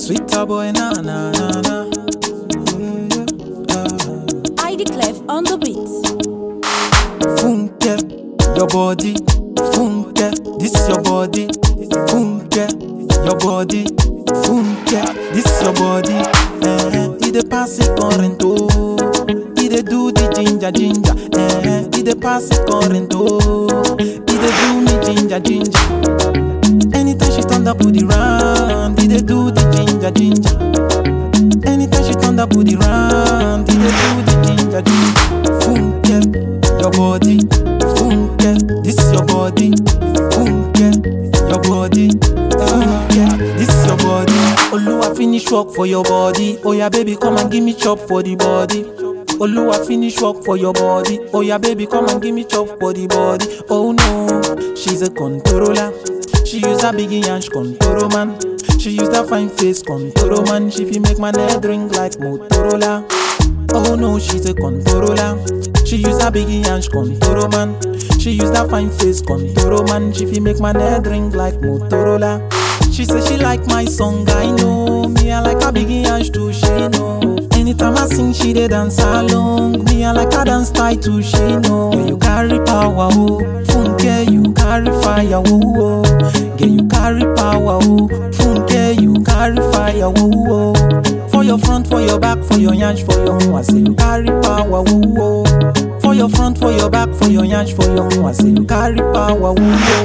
Sweeter boy, na na na na. Yeah, yeah, ah. ID Clef on the beat. Funke, your body. Funke, this your body. Funke, your body. Funke, this your body. Eh, it dey pass it current oh. It dey do the ginger ginger. Eh, it dey pass it current oh. It dey do me ginger ginger. Anytime she turn that booty round, it dey do the ginger ginger. Anytime she turn that booty round, it dey do the ginger ginger. Funke, your body. Funke, this your body. Funke, your body. Funke, this your body. Oluwa finish work for your body. Oh yeah, baby, come and give me chop for the body. Oluwa finish work for your body. Oh yeah, baby, come and give me chop for the body. Oh no, she's a controller. She use her biggie and she control man. She use that fine face control man. She fi make my head drink like Motorola. Oh no, she's a controller. She use her biggie and she control man. She use that fine face control man. She fi make my head drink like Motorola. She say she like my song, I know. Me I like her biggie and she too, she know. Anytime I sing, she dey dance along. Me I like her dance style too, she know. Girl, you carry power, oh. Funke, you carry fire, oh. oh. Girl, you carry power, oh. Funke, you carry fire, oh. oh. For your front, for your back, for your yansh, for your home, I say you carry power, oh. oh. For your front, for your back, for your yansh, for your home, I say you carry power, oh.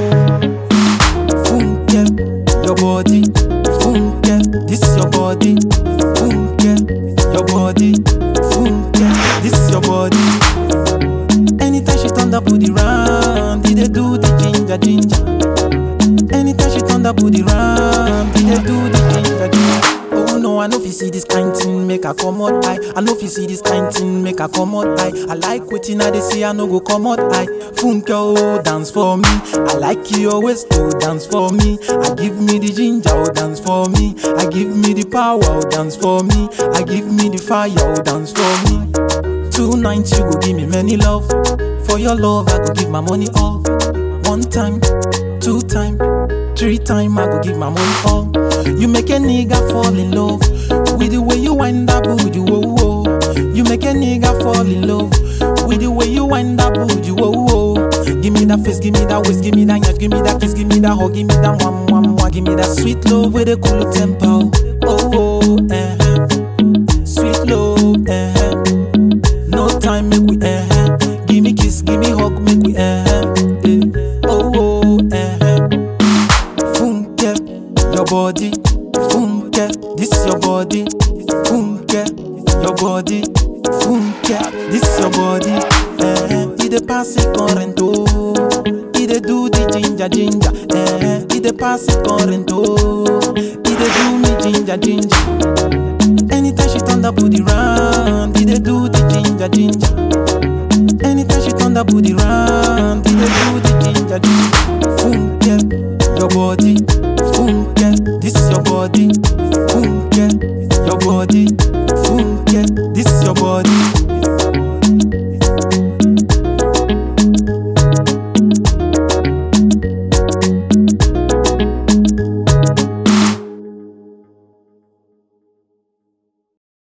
oh. Funke, your body. Funke, this your body. Funke, your body. Funke, this your body. Anytime she turn that booty round, it dey do the ginger ginger. Anytime she turn that booty round, it dey do the ginger ginger. Oh no, I know if you see this kind thing, make her come out eye. I know if you see this kind thing, make her come out eye. I like wetin I dey see, I no go come out eye. Funke oh, dance for me. I like your waist oh, dance for me. I give me the ginger oh, dance for me. I give me the power oh, dance for me. I give me the fire oh, dance for me. Two nights you go give me many love. For your love, I go give my money all. One time, two time, three time, I go give my money all. You make a nigga fall in love with the way you wind up, booty, whoa, whoa. You make a nigga fall in love with the way you wind up, booty, whoa, whoa. Give me that face, give me that waist, give me that yash, give me that kiss, give me that hug, give me that mwah, mwah, mwah. Give me that sweet love with a cool tempo. Oh, oh, eh. Sweet love, eh. No time, make we eh. Give me kiss, give me hug, make we eh. eh. Oh, oh, eh. Funke, your body. Funke, this your body. Funke, your body. Funke, this your body. Eh, it dey pass it current oh. It dey do the ginger ginger. Eh, it dey pass it current oh. It dey do me ginger ginger. Anytime she turn that booty round, it dey do the ginger ginger. Anytime she turn that booty round, it dey do the ginger ginger. Funke, your body.